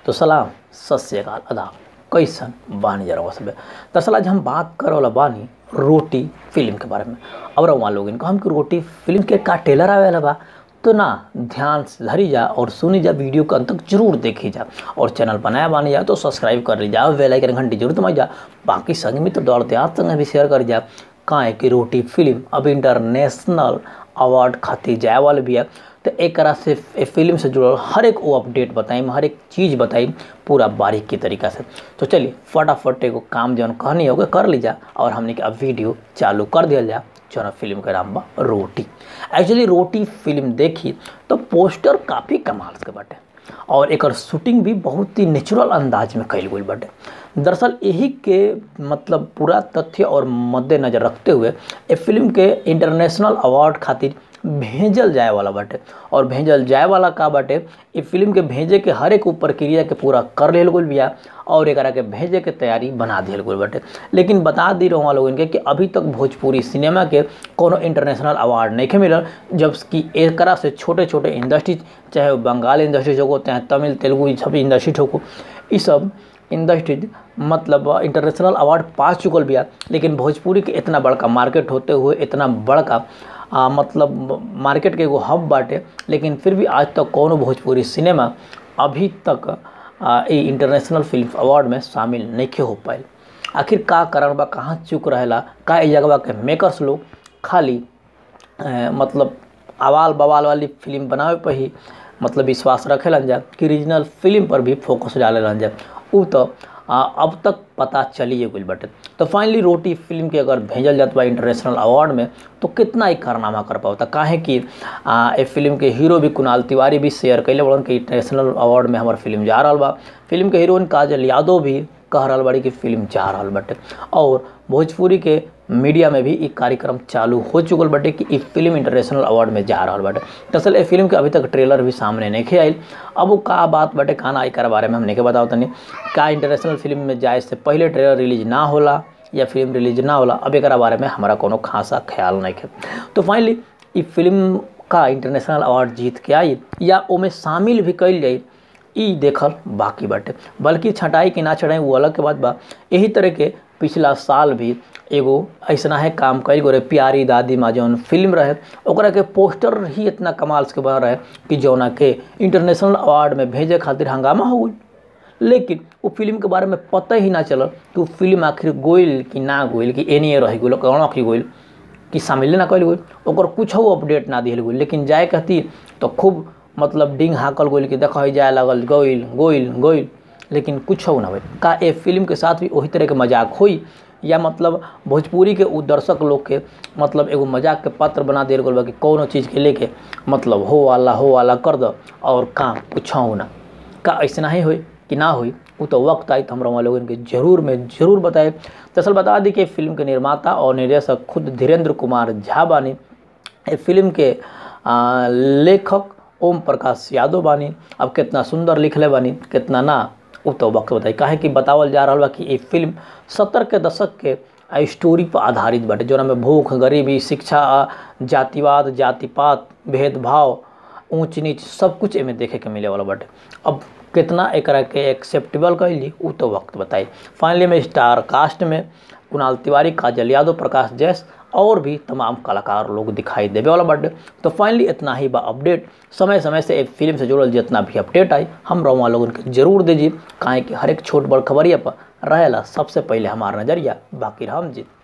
तो सलाम सत श्रीकाल अदा कैसन बानी जरा सब दरअसल आज हम बात करे वाला बानी रोटी फिल्म के बारे में और वहाँ लोग इनको हम कि रोटी फिल्म के का टेलर आवे वाला बा तो ना ध्यान से धरी जा और सुनी जा वीडियो को अंत तक जरूर देखी जा और चैनल बनाया बानी जा तो सब्सक्राइब कर ली जा बेल आइकन घंटी जरूर दबाई जा बाकी संग में तो दौड़ते आप संग भी शेयर कर जा काहे कि रोटी फिल्म अब इंटरनेशनल अवार्ड खातिर जाए वाले भी है तो एक तरह से ए फिल्म से जुड़ल हर एक वो अपडेट बताई हर एक चीज़ बताई पूरा बारीकी तरीका से तो चलिए फटाफट एगो काम जौन कहनी होगा कर लीजा और हमने के अब वीडियो चालू कर दिया जा जौन फिल्म के नाम बा रोटी एक्चुअली रोटी फिल्म देखी तो पोस्टर काफ़ी कमाल के बाटे और एक शूटिंग भी बहुत ही नेचुरल अंदाज में कैल गई बाटे दरअसल यही के मतलब पूरा तथ्य और मद्देनजर रखते हुए ए फिल्म के इंटरनेशनल अवार्ड खातिर भेजल जाए वाला बाटे और भेजल जाए वाला का बाटे ई फिल्म के भेजे के हर एक प्रक्रिया के पूरा कर लेल गई बिया और एक के भेजे के तैयारी बना दिल गई बाटे लेकिन बता दी रहा लोगन के कि अभी तक भोजपुरी सिनेमा के कोनो इंटरनेशनल अवार्ड नहीं के मिलल जबकि एक से छोटे छोटे इंडस्ट्री चाहे बंगाल इंडस्ट्री हो चाहे तमिल तेलुगु सब इंडस्ट्री हो ये सब इंडस्ट्री मतलब इंटरनेशनल अवार्ड पा चुकल बिया लेकिन भोजपुरी के इतना बड़का मार्केट होते हुए इतना बड़का आ, मतलब मार्केट के एगो हब बाटे लेकिन फिर भी आज तक कौनो भोजपुरी सिनेमा अभी तक ये इंटरनेशनल फिल्म अवार्ड में शामिल नहीं हो पाए आखिर का कारण बा कहाँ चुक रहेला का इस जगह के मेकर्स लोग खाली आ, मतलब आवाल बवाल वाली फिल्म बनावे पर ही मतलब विश्वास रखेलन जा कि रीजनल फिल्म पर भी फोकस डाले जा उ तो आ, अब तक पता चलिए गई बटे तो फाइनली रोटी फिल्म के अगर भेजल जात बा इंटरनेशनल अवार्ड में तो कितना ही कारनामा कर पाता काहे कि ए फिल्म के हीरो भी कुणाल तिवारी भी शेयर कैले बड़न कि इंटरनेशनल अवार्ड में हमार फिल्म जा रहा बा फिल्म के हीरोइन काजल यादव भी कह रहा बड़ी कि फिल्म जा रहा बटे और भोजपुरी के मीडिया में भी ये कार्यक्रम चालू हो चुकल बटे कि ई फिल्म इंटरनेशनल अवार्ड में जा रहा बटे दरअसल ये फिल्म के अभी तक ट्रेलर भी सामने नहीं आयल अब वो का बात बटे खाना आई कर बारे में हम नहीं बताओ तनी का इंटरनेशनल फिल्म में जाए से पहले ट्रेलर रिलीज ना होला या फिल्म रिलीज ना होला अब एक बारे में हमारा कोनो खासा ख्याल नहीं है तो फाइनली ई फिल्म का इंटरनेशनल अवार्ड जीत के आई या ओमें शामिल भी कैल जाए ई देखल बाकी बाटे बल्कि छटाई कि ना छटाई वो अलग के बात बा यही तरह के पिछला साल भी एगो ऐसा है काम कई गो रहे प्यारी दादी माँ जौन फिल्म रहे ओकरा के पोस्टर ही इतना कमाल के बना रहे कि जौना के इंटरनेशनल अवार्ड में भेजे खातिर हंगामा हो गई लेकिन वो फिल्म के बारे में पता ही ना चलल कि वो फिल्म आखिर गोइल कि ना गोइल कि एनिए रह गई कौन आखिर गोइल कि शामिल ना कैल गई ओकर कुछ अपडेट ना दिल गई लेकिन जाए कहती तो खूब मतलब डिंग हाकल गोइल कि देख जाए लगल गोइल गोइल गोइल लेकिन कुछ ना हो का ए फिल्म के साथ भी वही तरह के मजाक हुई या मतलब भोजपुरी के उ दर्शक लोग के मतलब एगो मजाक के पात्र बना दिल गल कि कौनो चीज़ के लेके मतलब हो वाला हो वाला कर दो और काम कुछ ना का ऐसा ही होई कि ना हुई वो तो वक्त आई तो हम वहाँ लोगों के जरूर में जरूर बताए दरअसल बता दी कि फिल्म के निर्माता और निर्देशक खुद धीरेन्द्र कुमार झा बानी फिल्म के आ, लेखक ओम प्रकाश यादव बानी अब कितना सुंदर लिखले बानी कितना ना उ तो वक्त बताई काहे कि बतावल जा रहा बा कि ये फिल्म सत्तर के दशक के स्टोरी पर आधारित बाटे जोना में भूख गरीबी शिक्षा जातिवाद जातिपात भेदभाव ऊंच नीच सब कुछ एमें देखे के मिले वाला बाटे अब कितना एक के एक्सेप्टेबल कैली उ तो वक्त बताई फाइनली में स्टार कास्ट में कुणाल तिवारी काजल यादव प्रकाश जैस और भी तमाम कलाकार लोग दिखाई देवे वाला बाटे तो फाइनली इतना ही बा अपडेट समय समय से एक फिल्म से जुड़ल जितना भी अपडेट आई हम रवा लोगन के जरूर दीजिए काहे कि हर एक छोट बड़ खबरिया पर रहेला सबसे पहले हमारा नज़रिया बाकी हम जी